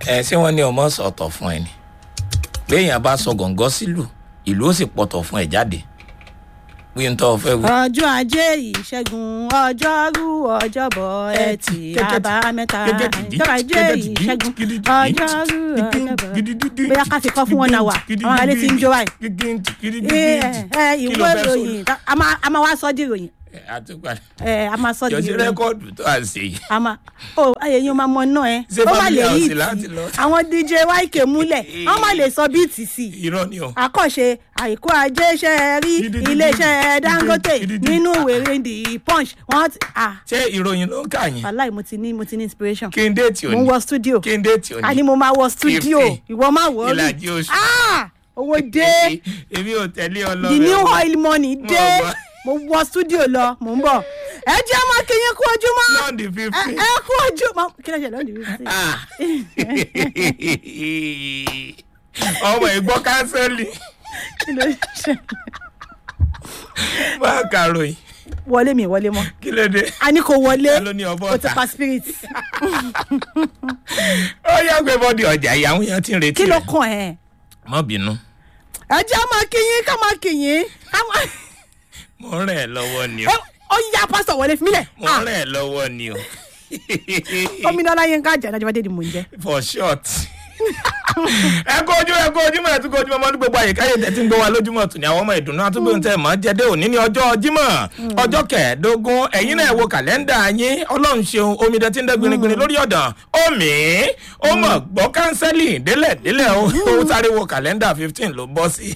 ẹ ṣé wọn ní ọmọ sọtọ fún ẹ ni béèyàn bá sọ gọ̀ǹgọ́ sílù ìlú ó sì pọ̀tọ̀ fún ẹ jáde wí ń tọ́ ọ fẹ́ wí. ọjọ́ ajé ìṣẹ́gun ọjọ́rú ọjọ́bọ̀ ẹtì àbámẹ́ta ọjọ́ ajé ìṣẹ́gun ọjọ́rú ọjọ́bọ̀ bóyá ká fi kọ́ fún wọn náà wà àwọn alẹ́ ti ń jó báyìí. ẹ ẹ ìwé ìròyìn a máa a máa wá sọ́ di ìròyìn àtúgbà ẹ a máa sọ́ di yọjú ìròyìn rẹkọọdù tó à ń ṣe yìí. a máa o ayẹyẹ o máa mọ náà ẹ Ṣé ó má family lè house yí láti ìtì lọ? àwọn dj yk múlẹ̀ wọ́n má lè sọ bíìtì sí i irọ́ ni o. àkọ́ṣe àìkú ajé ṣe é rí iléeṣẹ́ dangote nínú ìwé the punch wọ́n ti ah ṣé ìròyìn ló ń kà yín wàláì mo ti ní mo ti ní inspiration kí n déètì mo ń òní wọ studio kí n déètì òní. àní mo máa wọ studio Fifty. ìwọ máa wọ rí ìlàjì oṣù. ah owó dé èmi ò tẹ̀lé ọ lọ. the new oil money Mo dé gbọ́. mo wọ studio lọ mo ń bọ̀ ẹ jẹ́ mọ́ kí yín kú ojúmọ́ lọ́ọ̀dì ẹ fífi. ẹ kú ojúmọ́ kí ló ṣe lọ́ọ̀dì fífi. Ah. ọmọ ìgbọ́ kánsẹ́lì kí ló ṣe máa kàròyìn wọlé mi wọlé mọ́ kí ló dé. a ní kò wọlé Ta ló ní ọbọ̀ o ti ọ̀tá? pa spirit ó yá gbé bọ́dì ọjà ìyàwó yẹn ti ń retí kí ló rẹ̀. kàn ẹ́ má bínú ẹ jẹ́ máa kí yín ká máa kí yín ká máa mo ń rẹ̀ ẹ́ lọ́wọ́ ni o Ẹ, ó yá pásítọ̀ wọlé fún mi lẹ̀ mo ń rẹ̀ ẹ́ lọ́wọ́ ni o gómìnà ọláyínká àjà ìdájọ́ bàdé ni mò ń jẹ́. for short. ẹ kó ojú ẹ kó ojúmọ́ ẹ tún kó ojúmọ́ ọmọdún gbogbo àyíká yìí tẹ́tí ń gbọ́ wa lójúmọ́ tún ní àwọn ọmọ ìdùnnú àtúgbò ń tẹ̀ mọ́ jẹ́dẹ́ òní ní ọjọ́ jímọ̀ ọjọ́ kẹẹ̀ẹ́dógún ẹ̀yin náà wo kàlẹ́ndà yín ọlọ́run ṣeun omidan tí ń dẹ́ gbinigbini lórí ọ̀dàn omi ó mọ̀ gbọ́ kánsẹ́lì délẹ̀ délẹ̀ ó ó sáré wo kàlẹ́ndà fifteen ló bọ́ sí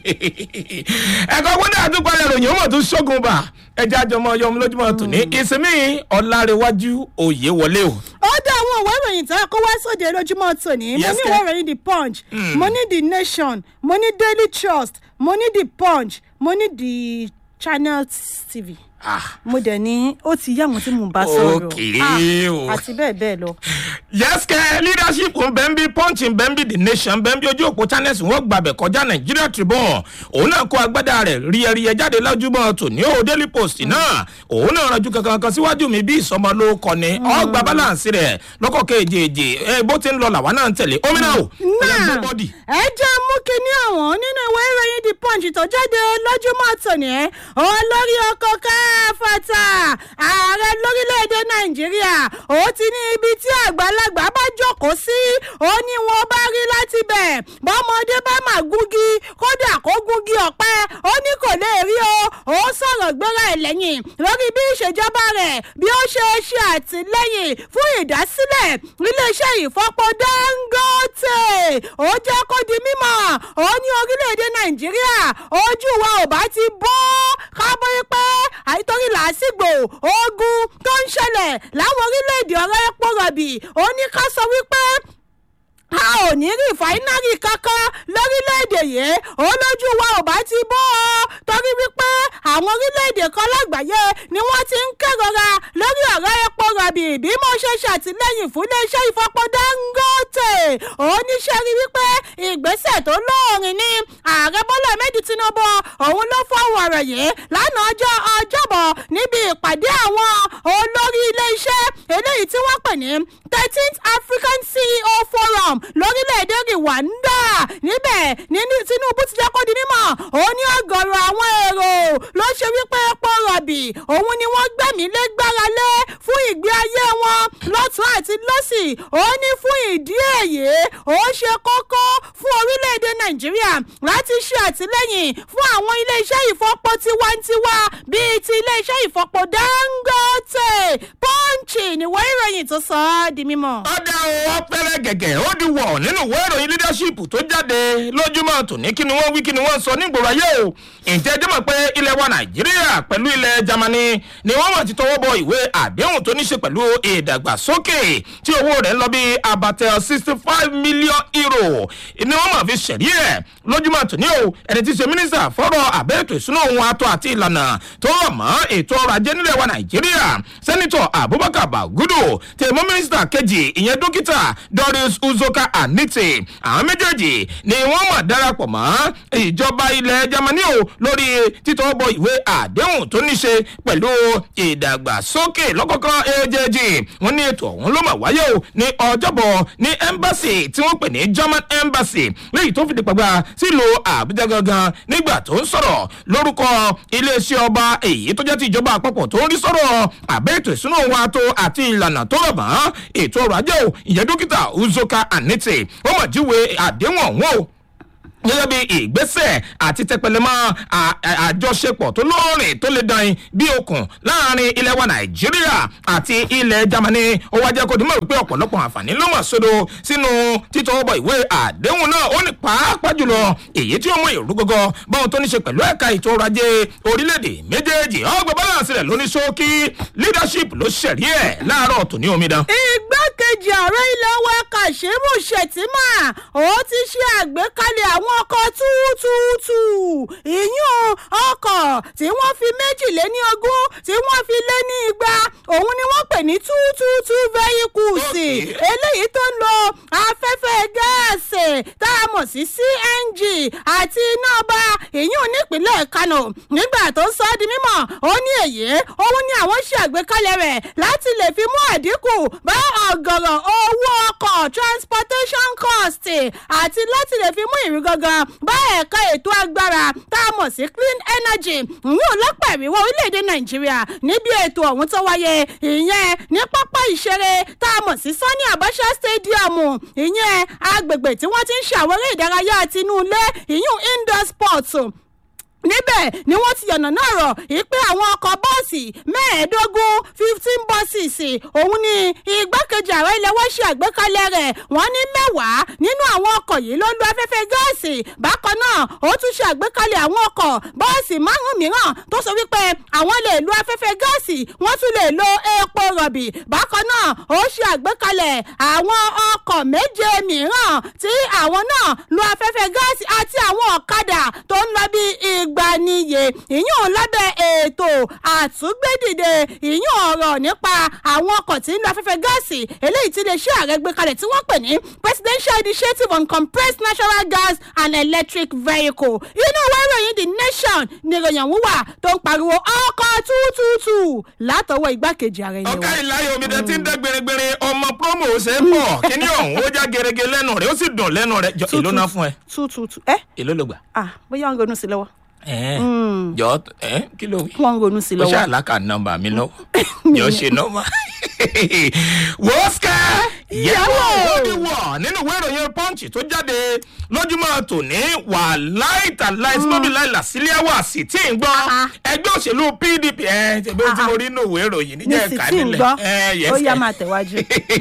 ẹ̀kọ́ gbọ́dọ̀ àtúpalẹ̀ ròyìn ó mọ̀ tún ṣógun bá ẹja àjọmọ́ yọmú lójúmọ́ tún ní ìsinmi ọ̀làrẹ̀wájú òye wọlé o. ó dá àwọn ìwé ìròyìn tó kó wá sóde lójúmọ́ tòní mo Yes, ní ke- ìwé ìròyìn the punch mo ní the nation mo ní daily trust mo ní the punch mo ní the channel tv Ah. mo dẹ̀ ní ó ti yá àwọn tí mò ń bá sọ̀rọ̀ Okay, Ah, o. àti bẹ́ẹ̀ bẹ́ẹ̀ lọ. yẹ́sìkẹ́ leadership ń bẹ́ẹ̀ bí punch ń bẹ́ẹ̀ bí the nation bẹ́ẹ̀ bí ojú òpó channels wọ́n gbàbẹ̀ kọjá nigeria tribune òun náà kó agbádá rẹ̀ ríẹríẹ jáde lójúmọ́ tòní o daily post náà òun náà ranjú kankan kan síwájú mi bí ìsọmọ ló kọ ni ọgbà balance rẹ̀ lọ́kọ̀ kejì ẹ bó ti ń lọ làwa náà ń tẹ̀lé omi náà o ẹ̀yà gbé bọ́dì. ẹ jẹ́ mú kínní àwọn nínú ìwé ìròyìn the punch tó jáde lójúmọ́ tòní ẹ́ olórí ọkọ̀ káfàtà ààrẹ lórílẹ̀‐èdè nàìjíríà ó ti ní ibi tí àgbàlagbà bá jókòó sí ó ní wọn bá rí láti bẹ̀ bọ́mọdé bá mà gúngi kódà kó gúngi ọ̀pẹ ó ní kò lè rí o ó sọ̀rọ̀ gbéra ẹ̀ lẹ́yìn lórí bí ìṣèjọba rẹ̀ bí ó ṣe ṣe àtìlẹ́yìn fún ìdásílẹ̀ iléeṣẹ́ ìfọpo dangote ó jẹ́ kó di mímọ̀ ó ní orílẹ̀-èdè nàìjíríà ojú wa ò bá ti bọ́ kábọ̀ pé àìtórí làásìgbò ogun tó ń ṣẹlẹ̀ láwọn orílẹ̀-èdè ọ̀rẹ́ epo rọ̀bì ó ní ká sọ wípé a ò ní rí fáínárì kankan lórílẹ̀‐èdè yìí olójú wa ò bá ti bọ́ ọ torí wípé àwọn orílẹ̀‐èdè kan lágbàáyé ni wọ́n ti ń kérora lórí ọ̀rọ̀ epo rọ̀bì bí mo ṣe ṣàtìlẹ́yìn fún iléeṣẹ́ ìfọpọ̀ dangote oníṣẹ́ rí wípé ìgbésẹ̀ tó lóòrìn ní ààrẹ bọ́lá méjì tinubu òun ló fọwọ́ ọ̀rọ̀ yìí lánàá ọjọ́ ọjọ́bọ̀ níbi ìpàdé àwọn olórí iléeṣẹ́ eléyìí tí wọ́n pè ní thirteenth african ceo forum lórílẹ̀‐èdè rwanda níbẹ̀ nínú tinubu ti jẹ́ kó di mímọ̀ òun ní ọgọ̀rọ̀ àwọn èrò ló ṣe wípé epo rọ̀bì òun ni wọ́n gbẹ̀mí lé gbára lé fún ìgbé ayé wọn lọ́tún àti lọ́sì ó ní fún ìdí èyí ó ṣe kókó fún orílẹ̀‐èdè nàìjíríà láti ṣe àtìlẹ́yìn fún àwọn iléeṣẹ́ ìfọpo tiwantiwa bíi ti iléeṣẹ́ ìfọpo dangote pọ́ǹchì níwọ̀ ìròyìn tó sọ ọ́ di mímọ̀. ọ̀dà ọ̀ pẹ́rẹ́ gẹ̀gẹ̀ ó di wọ̀ nínú ìwé ìròyìn leadership tó jáde lójúmọ́ tòní kí ni wọ́n wí kí ni wọ́n sọ nígboro ayé o ǹjẹ́ ẹjọ́ mọ̀ pé ilẹ̀ wa nàìjíríà pẹ̀lú ilẹ̀ germany ni wọ́n mọ̀ ti tọwọ́ bọ ìwé àdéhùn tó ní ṣe pẹ̀lú ìdàgbàsókè tí owó rẹ̀ ń lọ bí abatẹ sixty five million euro ni wọ́n mọ̀ fi ṣẹ̀rí ẹ̀ lójúmọ́ tòní o ẹni tí í ṣe mínísítà fọ́rọ̀ àbẹ́ẹ̀tò ìṣúná ohun atọ́ àti ìlànà tó rọ̀ mọ́ ètò ọrọ̀ ajé nílẹ̀ wa nàìjíríà sẹ́nitọ̀ abubakar bagudu tèmọ́ mínísítà kejì ìyẹn dókítà doris uzoka anite àwọn méjèèjì ni wọ́n mọ̀ darapọ̀ mọ́ ìjọba ilẹ̀ germany o lórí títọ́ bọ ìwé àdéhùn tó ní ṣe pẹ̀lú ìdàgbàsókè lọ́kọ̀ọ̀kan èjèèjì wọ́n ní ètò ọ̀hún ló mọ̀ wáyé o ní ọjọ́bọ̀ ní embassy tí wọ́n pè ní german embassy léyìí tó fìdí pàgbà sílùú àbújá gangan nígbà tó ń sọ̀rọ̀ lórúkọ iléeṣẹ́ ọba èyí tó jẹ́ ti ìjọba àpapọ̀ tó ń rí sọ̀rọ̀ àbẹ́ ètò ìsúná wa tó àti ìlànà tó rọ̀ mọ́ ètò ọrọ̀ ajé o ìyẹn dókítà uzoka anite ó mọ̀ jíwe àdéhùn ọ̀hún o gẹ́gẹ́ bí ìgbésẹ̀ àti tẹpẹlẹmọ́ àjọṣepọ̀ tó lóòrìn tó lè dán bí okùn láàrin ilẹ̀ wa nàìjíríà àti ilẹ̀ germany ó wá jẹ́ kó dìímọ̀ wípé ọ̀pọ̀lọpọ̀ àǹfààní ló mọ̀ sódò sínú títọ́ bọ̀ ìwé àdéhùn náà ó ní pàápàá jùlọ èyí tí ó mú ìrú gọ́gọ́ báwọn tó ní ṣe pẹ̀lú ẹ̀ka ètò ọrọ̀ ajé orílẹ̀-èdè méjèèjì ọgbà balance rẹ̀ lóní ṣókí leadership ló ṣẹ̀rí ẹ̀ láàárọ̀ tòní omidan. igbákejì ààrẹ ilẹ̀ wa kashimu shettima ó ti ṣe àgbékalẹ̀ àwọn ọkọ̀ túútúútù ìyún ọkọ̀ tí wọ́n fi méjìléní ogún tí wọ́n fi lé ní igba òun ni wọ́n pè ní túútúútù vehicles eléyìí tó ń lo afẹ́fẹ́ gáàsì tá a mọ̀ sí cng àti iná ọba ìyún nípínlẹ̀ kano nígbà tó ń sọ ọ́ di mímọ̀ ó ní èyí òun ni àwọn ṣe àgbékalẹ̀ rẹ̀ láti lè fi mú àdínkù bá ọ̀gọ̀rọ̀ owó ọkọ̀ transportation cost àti láti lè fi mú ìrú gangan bá ẹ̀ka ètò agbára tá a mọ̀ sí clean energy ìyún lọ́pọ̀ ìrìwọ̀ orílẹ̀-èdè nàìjíríà níbi ètò ọ̀hún tó wáyé ìyẹn ní pápá ìṣeré tá a mọ̀ sí sunny abacha stadium ìyẹn agbègbè tí wọ́n ti ń ṣàwárí ìdárayá tinúlé ìyún indoor sports níbẹ̀ ni wọ́n ti yànnà náà rọ̀ ìpè àwọn ọkọ̀ bọ́ọ̀sì mẹ́ẹ̀ẹ́dógún fifteen buses òun ni igbákejì ààrẹ ilẹ̀ wọ́n ṣe àgbékalẹ̀ rẹ̀ wọ́n ní mẹ́wàá nínú àwọn ọkọ̀ yìí ló lo afẹ́fẹ́ gáàsì bákan náà ó tún ṣe àgbékalẹ̀ àwọn ọkọ̀ bọ́ọ̀sì márùn-ún mìíràn tó sọ wípé àwọn lè lo afẹ́fẹ́ gáàsì wọ́n tún lè lo epo rọ̀bì bákan náà ó ṣe àgbékalẹ̀ àwọn ọkọ̀ méje mìíràn tí àwọn náà lo afẹ́fẹ́ gáàsì àti àwọn ọ̀kadà tó ń lọ bí ìgbaniye ìyún lábẹ́ ètò àtúgbédìde ìyún ọ̀rọ̀ nípa àwọn ọkọ̀ tí ń lo afẹ́fẹ́ gáàsì eléyìí tí iléeṣẹ́ ààrẹ gbé kalẹ̀ tí wọ́n pè ní presidential initiative on compressed natural gas and electric vehicle inú ìwé ìròyìn the nation ni ìròyìn ọ̀hún wà tó ń pariwo ọkọ̀ tútùtù látọwọ́ igbákejì ààrẹ ilé ọ̀ká wa. ìláyé omidan tí ń dẹ́ gbèrègbèrè ọmọ promo ṣe é pọ̀ kíní ọ̀hún ó já gerege lẹ́nu rẹ̀ ó sì dùn lẹ́nu rẹ̀ jọ èló náà fún ẹ tútùtù ẹ èló ló gbà. ah bóyá ń ronú sí lọ́wọ́ Ẹ̀ẹ́, jọ ẹ kí ló wí. wọ́n ń ronú sí ó lọ́wọ́. ṣe àlàkà nọmba mi lọ yóò ṣe nọmba wọ́ọ̀sìkà yẹ̀wò ó ní wọ̀ nínú ìwé ìròyìn pọ́ǹchì tó jáde lójúmọ́ tòní wà láìta láìsí lóbi láìlà sílẹ̀ wà sí tí ń gbọ́ Ah. ẹgbẹ́ òṣèlú pdp ẹ tẹ̀gbẹ́ tí Ah. mo rí nínú ìwé ìròyìn ní níjẹ́ sì ẹ̀ka tí ń nílẹ̀ gbọ́ ẹ yes ó yá ẹ. máa tẹ̀wájú.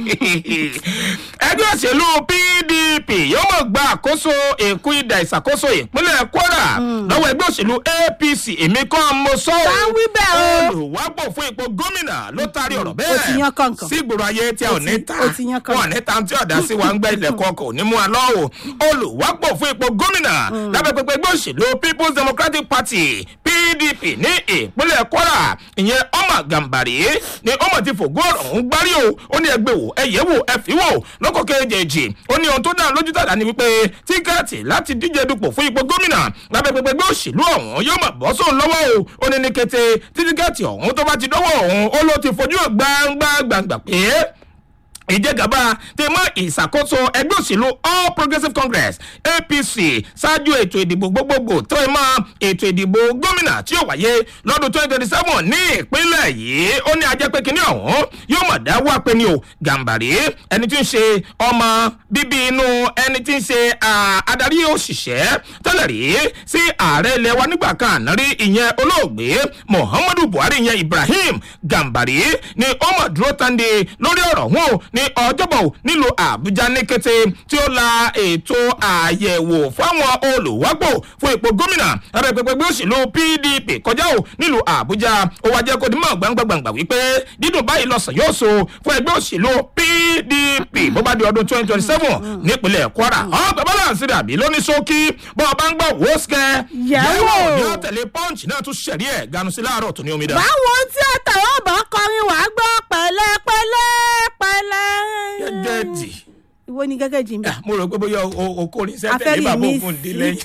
ẹgbẹ́ òṣèlú pdp yóò mọ̀ gba àkóso èkó ìdà ìṣàkóso ìpínlẹ̀ kwara lọ́wọ́ ẹgbẹ́ òṣèlú apc èmi kọ́ mo sọ ọ́ Tá ń wí bẹ́ẹ̀ o. olùwápò fún ipò gómìnà ló taari ọ̀rọ̀ ó ti yan bẹ́ẹ̀ kànkàn. sí ìgboro ayé tí a ò Ó ní ti- ta ó ti yan kànkàn. wọn ò ní ta tí ọ̀dà sí wa ń gbẹ́ ilẹ̀kùn ọkọ̀ ní mú wa lọ́wọ́ olùwápò fún ipò gómìnà lábẹ́ pẹpẹ ẹgbẹ́ òṣèlú people's democratic party pdp ní ìpínlẹ̀ kwara ìyẹn ọmọ gàmbàrí ni ọmọ ti fògó ọ̀rọ̀ ọ̀hún gbárí o ó ní ẹgbẹ́ wò ẹ̀yẹ́ wò ẹ̀fí wò lọ́kọ̀ kejì ó ní ohun tó dá lójú tàdá ni wípé tíkẹ́ẹ̀tì láti díje dupò fún ipò gómìnà lábẹ́ pẹpẹ ẹgbẹ́ òṣèlú ọ̀hún yóò mọ̀ bọ́ sóun lọ́wọ́ o ó ní ní kété tí tíkẹ́ẹ̀tì ọ̀hún tó bá ti dọ́wọ́ ọ̀hún ó ló ti fojú gbangba gbangba pé ìjẹgàba ti mọ ìṣàkóso ẹgbẹ́ òṣèlú all progressives congress apc ṣáájú ètò ìdìbò gbogbogbò tó ẹ mọ ètò ìdìbò gómìnà tí yóò wáyé lọ́dún twenty twenty seven ní ìpínlẹ̀ yìí ó ní ajẹ́ pé kínní ọ̀hún yóò mọ̀ dá wá pé ní o gàǹbàrí ẹni tí ń ṣe ọmọ bíbí inú ẹni tí ń ṣe ah, adarí òṣìṣẹ́ tẹ́lẹ̀ rí sí ààrẹ ilẹ̀ wa nígbà kan àná rí ìyẹn olóògbé muhammadu buhari ìyẹn ibrahim gàǹbàrí ni ó mọ̀ dúró tande lórí ọ̀rọ̀ wọn o ní ọjọ́bọ̀ nílùú àbújá ní kété tí ó la ètò àyẹ̀wò fáwọn olùwápò fún ipò gómìnà lábẹ́ pẹpẹgbẹ́ òṣèlú pdp kọjá o nílùú àbújá ó wá jẹ́ kó di mọ́ gbàngbàngbà wípé dídùn báyìí lọ́sàn yóò so fún ẹgbẹ́ òṣèlú pdp bó bá di ọdún twenty twenty seven nípínlẹ̀ kwara ọgbà balance rẹ̀ àbí lóní ṣókí bọ́ ọ bá ń gbọ́ wọ́ọ̀sìkẹ́ Yẹ̀wò. ní ọ̀tẹ̀lé punch náà tún ṣẹ̀rí ẹ̀ ganu sí láàárọ̀ tó ní omi dá. báwo tí àtàwọn bá kọrin wàá gbọ́ pẹ̀lẹ́pẹ̀lẹ́ pẹ̀lẹ́. gẹ́gẹ́ dì ìwọ ni gẹ́gẹ́ jì mí. Ah, mo rò pé bóyá o- o kórìn sẹ́tẹ̀ Afẹ́rí ní bàbá mi òfin dé sí. lẹ́yìn.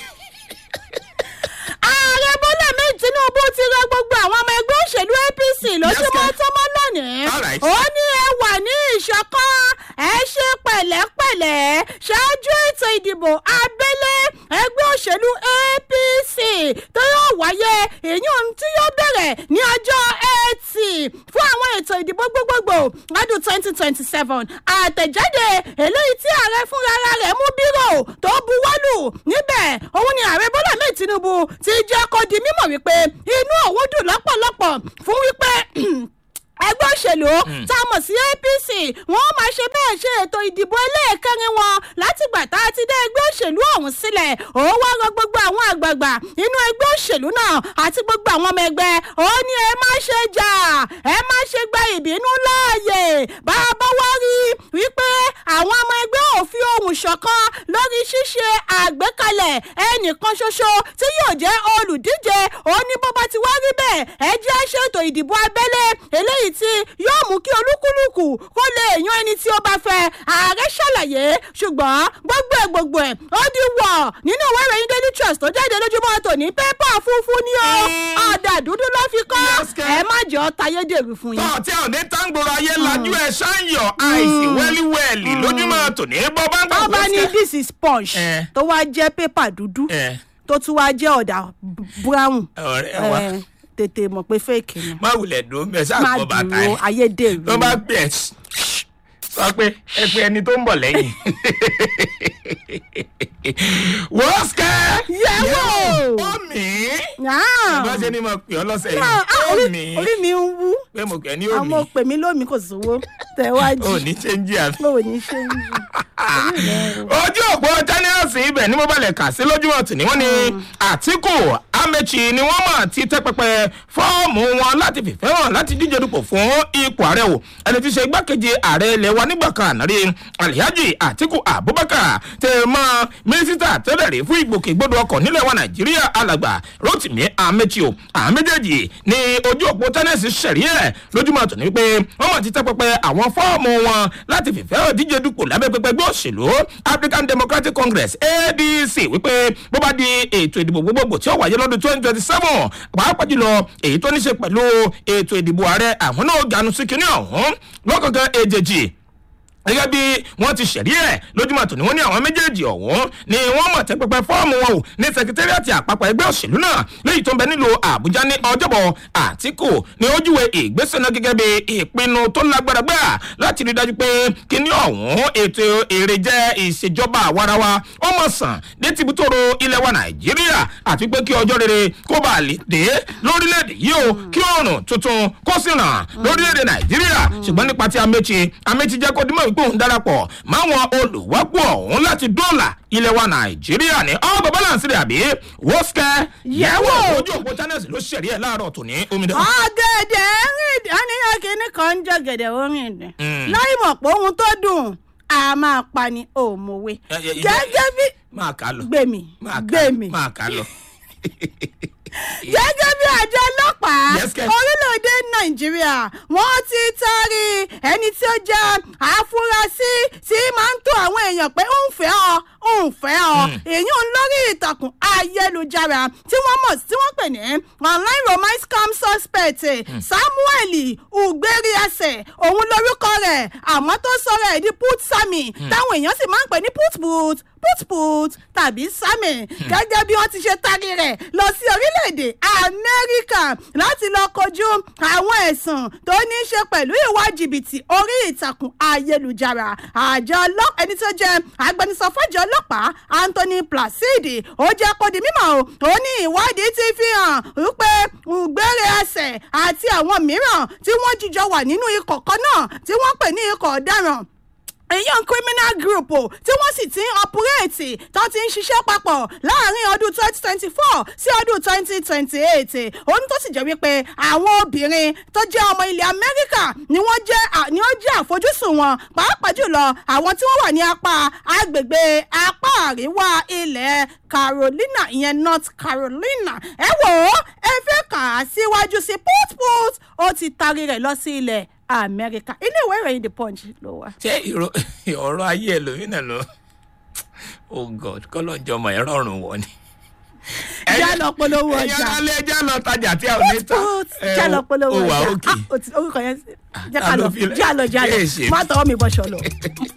ààrẹ bọ́lá mi tinubu ti rọ gbogbo àwọn ọmọ ẹgbẹ́ òṣèlú apc lójúmọ́ Yes, tọ́mọ́ lónìí. All right. ó ní ẹ wà ní ìṣọ̀kan ẹ ṣe pẹ̀lẹ́pẹ̀lẹ́ ṣẹlẹ̀ ṣáájú ètò ìdìbò abẹ́lé ẹgbẹ́ òṣèlú apc tó yóò wáyé èyí tí yóò bẹ̀rẹ̀ ní ọjọ́ ẹtì fún àwọn ètò ìdìbò gbogbogbò lọ́dún twenty twenty seven àtẹ̀jáde eléyìí tí ààrẹ fúnra rẹ̀ mú bírò tó buwọ́lù níbẹ̀ òun ni ààrẹ bọ́lá mẹ́ẹ̀ tinubu ti jẹ́ kó di mímọ̀ wípé inú òun dùn lọ́pọ̀lọpọ̀ fún wípé ẹgbẹ́ òṣèlú tá a mọ̀ sí apc wọ́n máa ṣe bẹ́ẹ̀ ṣe ètò ìdìbò ẹlẹ́ẹ̀kẹrin wọn látìgbà tá a ti dá ẹgbẹ́ òṣèlú ọ̀hún sílẹ̀ ó wá rọ gbogbo àwọn àgbààgbà inú ẹgbẹ́ òṣèlú náà àti gbogbo àwọn ọmọ ẹgbẹ́ ó ní ẹ má ṣe jà ẹ má ṣe gba ìbínú láàyè bá a bá wá rí wípé àwọn ọmọ ẹgbẹ́ ò fi ohùn ṣọ̀kan lórí ṣíṣe àgbékalẹ̀ ẹnìkan ṣoṣo tí yóò jẹ́ olùdíje ó ní bó bá ti wá rí bẹ́ẹ̀ ẹ jẹ́ ṣètò ìdìbò abẹ́lé eléyìí tí yóò mú kí olúkúlùkù kó lè yan ẹni tí ó bá fẹ́ ààrẹ ṣàlàyé ṣùgbọ́n gbogbo ẹ̀ gbogbo ẹ̀ ó di wọ̀ nínú ìwé ìròyìn daily trust tó jáde lójúmọ́ tòní pépà funfun ni ó ọ̀dà dúdú ló fi kọ́ Yes, kẹ́. ẹ má jọ tayédèrú fún yín. tọ́ tí ò ní táǹgbòrò ayé lajú ẹ̀ ṣáàyàn àìsí wẹ́líwẹ́lì lójúmọ́ tòní bọ́ bá ń gbà wọ́n bá ní this is sponge Eh. tó wá jẹ́ pépà dúdú ẹ̀ tó tún wá jẹ́ ọ̀dà b- brown ọ̀rẹ́ wa Eh, tètè mọ̀ pé fake ni má wulẹ̀ dùn mẹ́ sáà má gbọ́ bàtà dúró ẹ̀ ayédèrú tó bá pè ẹ́ sọ pé ẹ pé ẹni tó ń bọ̀ lẹ́yìn. wọ́n sikẹ́. Yẹ̀wò. omi. Ah. bá ṣe ni mo pè ọ́ lọ́sẹ̀ Ah, ah, yìí. orí omi. orí mi ń wú pé mo pè é ní àwọn omi. òpè mi lómi kò sówó tẹ̀wájú ò ní ṣéńjì àbí. ò ní ṣe ń jù ojú òpó tẹ́níọ̀sì ibẹ̀ ní mo balẹ̀ kà sí lójúmọ̀ tì ní wọ́n ní àtìkù amechi ni wọ́n mọ̀ ti tẹ́ pẹpẹ fọ́ọ̀mù wọn láti fìfẹ́ hàn láti díje dupò fún ipò ààrẹ o ẹni tí í ṣe igbákejì ààrẹ ilẹ̀ wa nígbà kan ànárí alihaji àtìkù abubakar tẹ mọ́ mínísítà tẹ́lẹ̀ rí fún ìgbòkègbodò ọkọ̀ nílẹ̀ wa nàìjíríà alàgbà rotimi amechi o àwọn méjèèjì ní ojú òpó tẹ́níọ̀sì ṣẹ̀rí ẹ̀ lójúmọ̀ tò ní pé wọ́n mọ̀ ti tẹ́ pẹpẹ àwọn fọ́ọ̀mù wọn láti fìfẹ́ hàn díje dupò lábẹ́ pẹpẹ ẹgbẹ́ òṣèlú african democratic congress adc wípé bó bá di ètò ìdìbò gbogbogbò tí ó wáyé lọ́dún twenty twenty seven pàápàá jùlọ èyí tó ní ṣe pẹ̀lú ètò ìdìbò ààrẹ àwọn náà ganu sí kinní ọ̀hún lọ́kọ̀ọ̀kan èjèèjì gẹ́gẹ́ bí wọ́n ti ṣẹ̀rí ẹ̀ lójúmọ̀ tó ní wọ́n ní àwọn méjèèjì ọ̀hún ni wọ́n mọ̀ tẹ́ pẹpẹ fọ́ọ̀mù wọn o ní sẹkítẹ́rìàtì àpapọ̀ ẹgbẹ́ òṣèlú náà léyìí tó ń bẹ nílùú àbújá ní ọjọ́bọ̀ àtìkù ni ó júwe ìgbésẹ̀ náà gẹ́gẹ́ bí ìpinnu tó lágbára gbà láti rí dájú pé kíní ọ̀hún ètò èrè jẹ́ ìṣèjọba àwarawa ó mọ̀ sàn ní tìbútòrò ilẹ̀ wa nàìjíríà àti pé kí ọjọ́ rere kó bá lè dé lórílẹ̀‐èdè yìí o kí ọ̀run tuntun kó sì ràn lórílẹ̀‐èdè nàìjíríà ṣùgbọ́n nípa ti amechi amechi jẹ́ kó dímọ̀ wípé òun darapọ̀ máwọn olùwápò ọ̀hún láti dóòlà ilẹ̀ wa nàìjíríà ní ọgbà balance rẹ̀ àbí wọ́sẹ̀ yẹ̀wò ojú òpó channels ló ṣẹ̀rí ẹ̀ láàárọ̀ tòní omidan. ọ̀gẹ̀dẹ̀ rìn àníyàn kìíní kan ń jọ gẹ̀dẹ̀ orin dẹ̀ Mm. láì mọ̀ pé ohun tó dùn a máa pa ni òmùwé Ẹ, ẹ, ẹ, gẹ́gẹ́ bí máa kà á lọ gbèmí máa kà á- gbèmí máa kà á lọ. gẹ́gẹ́ bí àjọ ọlọ́pàá Yes, kẹ́. orílẹ̀-èdè nàìjíríà wọ́n ti taari ẹni tí ó jẹ́ àfúrásì tí máa ń tó àwọn èèyàn pé ń fẹ́ ọ ń fẹ́ ọ èyí ń lórí ìtàkùn ayélujára tí wọ́n mọ̀ tí wọ́n pè ní online romance scam suspect samuel ugberiase òun lórúkọ rẹ̀ àmọ́ tó sọ̀rọ̀ ẹ̀ di put sami táwọn èèyàn sì máa ń pè ní put put put put tàbí sami gẹ́gẹ́ bí wọ́n ti ṣe taari rẹ̀ lọ sí orílẹ̀-èdè amẹ́ríkà láti lọ kojú àwọn ẹ̀sùn tó ní í ṣe pẹ̀lú ìwà jìbìtì orí ìtàkùn ayélujára àjọ ọlọ́pàá ẹni tó jẹ́ agbẹnusọ fọ́jọ́ ọlọ́pàá anthony placide ó jẹ́ kó di mímọ́ o ó ní ìwádìí ti fi hàn wípé ugbére ẹsẹ̀ àti àwọn mìíràn tí wọ́n jíjọ wà nínú ikọ̀ kan náà tí wọ́n pè ní ikọ̀ ọ̀daràn èyàn criminal group o tí wọ́n sì ti ń ọpúrẹ́ẹ̀tì tó ti ń ṣiṣẹ́ papọ̀ láàrin ọdún twenty twenty four sí ọdún twenty twenty eight ohun tó sì jẹ́ wípé àwọn obìnrin tó jẹ́ ọmọ ilẹ̀ amẹ́ríkà ni wọ́n jẹ́ à- ni ó jẹ́ àfojúsùn wọn pàápàá jùlọ àwọn tí wọ́n wà ní apá agbègbè apá àríwá ilẹ̀ carolina ìyẹn north carolina ẹ wò ó ẹ fẹ́ kà á síwájú sí put-put ó ti taari rẹ̀ lọ sí ilẹ̀ amẹ́ríkà ilé ìwé ìròyìn the punch ló wà. ṣé ìró- ọ̀rọ̀ ayé ẹlòmínà lọ oh god kọ́lọ́njọ́ ọmọ ẹ̀ rọrùn wọ̀ ni. já lọ polówó ẹ̀yin ọjà alẹ́ já lọ tajà tí a ò ní ta. put ẹ, já lọ polówó ó wà ọjà òkè. Ah, ó ti- orúkọ yẹn jẹ́ ta ká ló lọ fi- já lọ já lọ Ṣé èṣe? má tọwọ́ mi bọ́ṣọ lọ.